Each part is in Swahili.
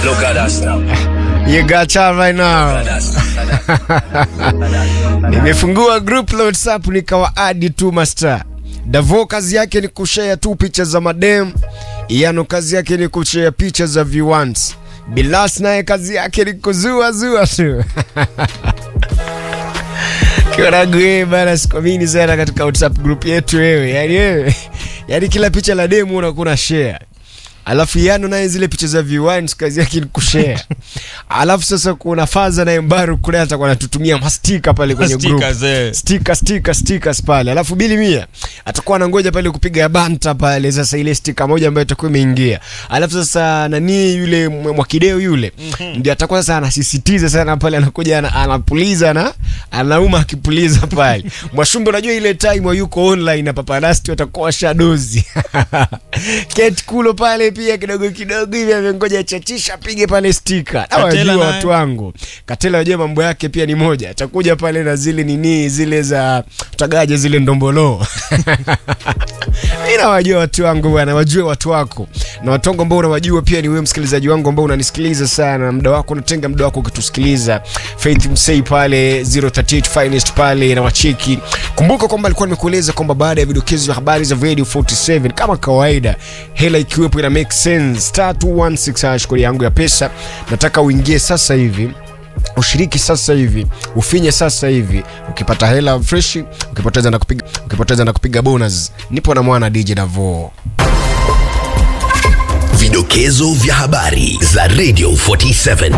Look at us now. You got time right now. Look at us. Nimefungua group la WhatsApp nikawaadi tu master. Davo kazi yake ni kushare tu picha za madem. Iano kazi yake ni kushare picha za viewants. Bilas naye kazi yake ni kuzua zua tu. Kioragu wewe bana, sikuamini sana katika WhatsApp group yetu wewe. Yaani wewe, yaani kila picha la demu unakuwa na share. Alafu Yano naye zile picha za viewants kazi yake ni kushare. Alafu sasa kuna Faza naye Mbaru kule atakuwa anatutumia mastika pale kwenye group. Stickers, eh. Stika stika stickers pale. Alafu Bili Mia atakuwa anangoja pale kupiga banta pale sasa ile stika moja ambayo itakuwa imeingia. Alafu sasa nani yule mwe- Mwakideo yule ndio atakuwa sasa anasisitiza sana pale anakuja ana, anapuliza na anauma akipuliza pale. Mwashumbe unajua ile time yuko online na papanasti watakuwa shadozi. Kate Kulo pale pia kidogo kidogo hivi amengoja chachisha pige pale stika. Katela Nawajua naye. watu wangu. Katela wajua mambo yake pia ni moja. Atakuja pale na zile nini zile za utagaje zile ndombolo. Mimi nawajua watu wangu bwana, wajue watu wako. Na watu wangu ambao unawajua pia ni wewe msikilizaji wangu ambao unanisikiliza sana. Muda wako unatenga muda wako ukitusikiliza. Faith Msei pale 038 Finest pale na wacheki. Kumbuka kwamba alikuwa nimekueleza kwamba baada ya vidokezo vya habari za Radio 47 kama kawaida hela ikiwepo ina make sense. Star 216 hash kodi yangu ya pesa. Nataka uingie sasa hivi ushiriki sasa hivi ufinye sasa hivi ukipata hela fresh ukipoteza na kupiga ukipoteza na kupiga bonus nipo na mwana DJ Davo Vidokezo vya habari za Radio 47.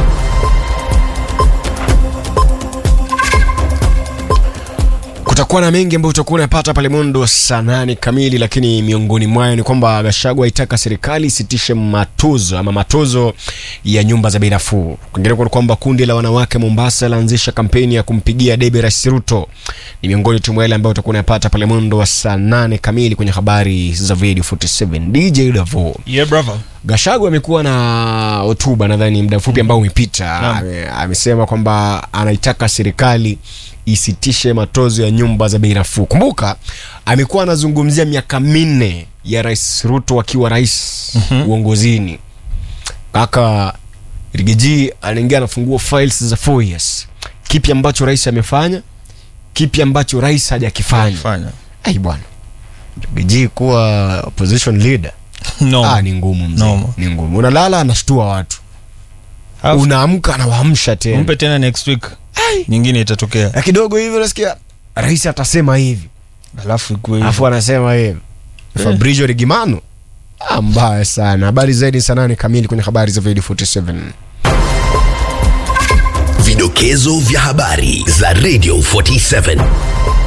kutakuwa na mengi ambayo utakuwa unapata pale mwendo saa nane kamili lakini miongoni mwayo ni kwamba Gachagua aitaka serikali isitishe matozo ama matozo ya nyumba za bei nafuu kwingineko ni kwamba kundi la wanawake Mombasa laanzisha kampeni ya kumpigia debe Rais Ruto ni miongoni tu mwa yale ambayo utakuwa unapata pale mwendo wa saa nane kamili kwenye habari za Radio 47 DJ Davo Yeah, brother. Gachagua amekuwa na hotuba nadhani muda mfupi ambao umepita. Naam. Ame- Amesema kwamba anaitaka serikali isitishe matozo ya nyumba za bei nafuu. Kumbuka amekuwa anazungumzia miaka minne ya Rais Ruto akiwa rais uongozini. Kaka Rigiji anaingia anafungua files za 4 years. Kipi ambacho rais amefanya? Kipi ambacho rais hajakifanya? Fanya. Ai bwana. Rigiji kuwa opposition leader No. Ah, ni ngumu mzee. No. Ni ngumu. Unalala anashtua watu. Alafu, Unaamka anawaamsha tena. Mpe tena next week. Nyingine itatokea. Na kidogo hivi unasikia rais atasema hivi. Alafu ikuwe hivyo. Alafu anasema hivi. Fabrizio Regimano. Ah, mbaya sana. Habari zaidi saa nane kamili kwenye habari za Video 47. Vidokezo vya habari za Radio 47.